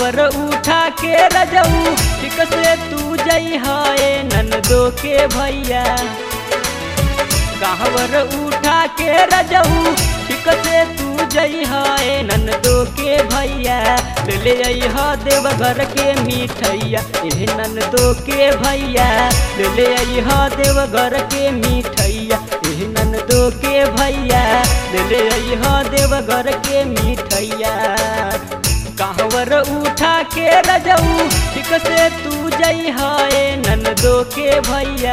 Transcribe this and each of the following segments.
कांवर उठा के रजऊ ठीक से तू जई है ननदो के भैया कांवर उठा के रजऊ ठीक से तू जई है ननदो के भैया ले ले आई ह देवघर के मिठैया ए ननदो के भैया ले ले आई ह देवघर के मिठैया ए ननदो के भैया ले ले आई ह देवघर के मिठैया कांवर उठा के रजऊ ठीक से तू जई है ननदो के भैया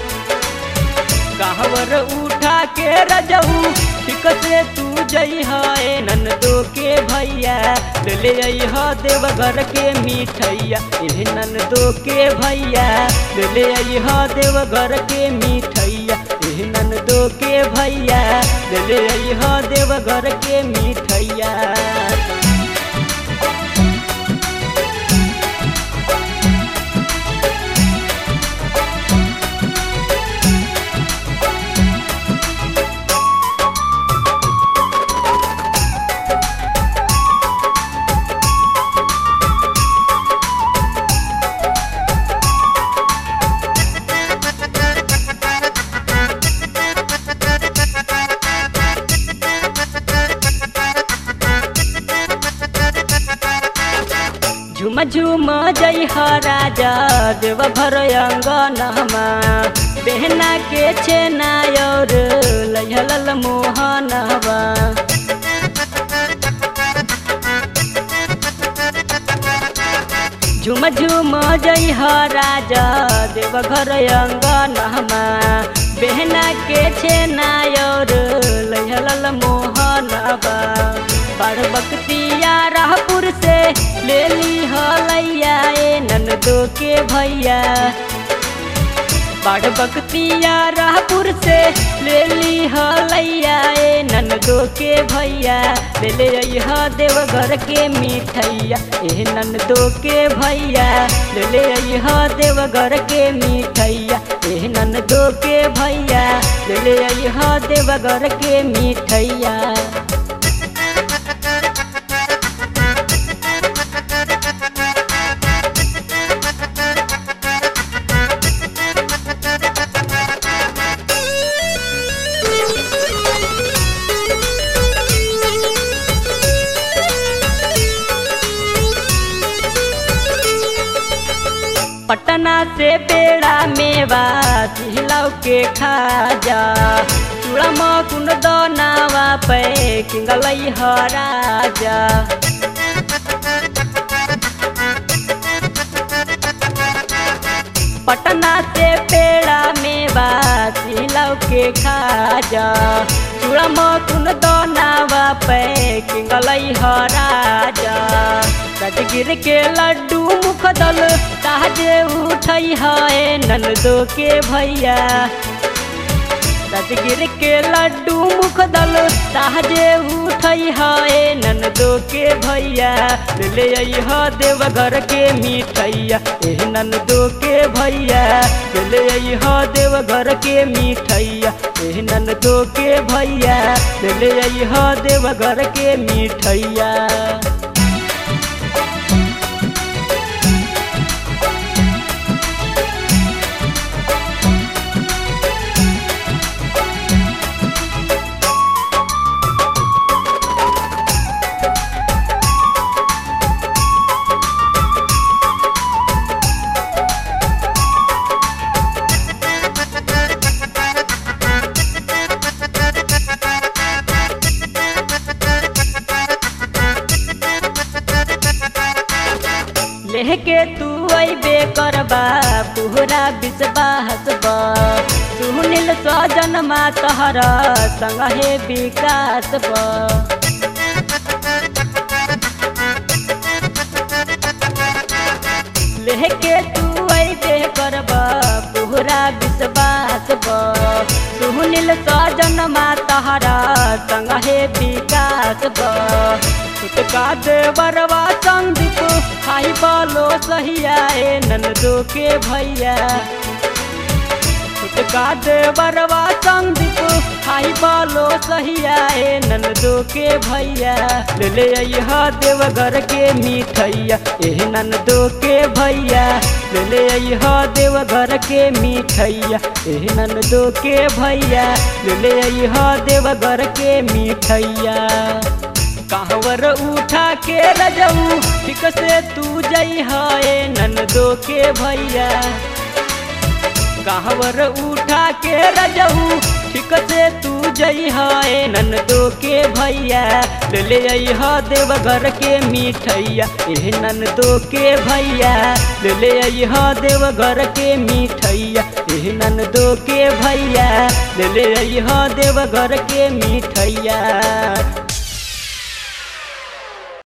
कांवर उठा के रजऊ ठीक से तू जई है ननदो के भैया ले ले आई ह देवघर के मिठैया ए ननदो के भैया ले ले आई ह देवघर के मिठैया ए ननदो के भैया ले ले आई ह देवघर के मिठैया झुम झुम जय ह राजा देव भर अंगनमा बहना के छेना और लहल मोहनवा झुम झुम जय ह राजा देव घर अंगनमा बहना के छेना और लहल मोहनवा बड़ बकतिया राहपुर से ले ली हलैया ए ननदो के भैया बड़ बकतिया राहपुर से ले ली हलैया ए ननदो के भैया ले ले अइह देवघर के मिठैया ए ननदो के भैया ले ले अइह देवघर के मिठैया ए ननदो के भैया ले ले अइह देवघर के मिठैया पटना से पेड़ा मेवा सिहलाव के खाजा चूड़ा मकुन दनावा पे किंगलई ह राजा पटना से पेड़ा मेवा सिहलाव के खाजा चूड़ा मकुन दनावा पे किंगलई ह राजा राजगिर के लड्डू मुख दल ताजे उठई है ननदो के भैया राजगिर के लड्डू मुख दल ताजे उठई है ननदो के भैया ले ले अइह देवघर के मिठैया ए ननदो के भैया ले ले अइह देवघर के मिठैया ए ननदो के भैया ले ले अइह देवघर के मिठैया लेके तू अबे करबा पूरा विश्वास बा सुनील सजन मा तहरा संग हे विकास बा लेके तू अबे करबा पूरा विश्वास बा सुनील सजन मा तहरा संग हे विकास बा छुटका दे बरवा संदीप हाई बोलो सहिया ए ननदो के भैया छुटका दे बरवा संदीप हाई बालो सहिया ए ननदो के भैया ले ले अइह देवघर के मिठैया ए ननदो के भैया ले ले अइह देवघर के मिठैया ए ननदो के भैया ले ले अइह देवघर के मिठैया कहवर उठा के रजऊ ठीक से तू जई है ननदो के भैया कहवर उठा के रजऊ ठीक से तू जई है ननदो के भैया ले ले अइह देवघर के मिठैया ए ननदो के भैया ले ले अइह देवघर के मिठैया ए ननदो के भैया ले ले अइह देवघर के मिठैया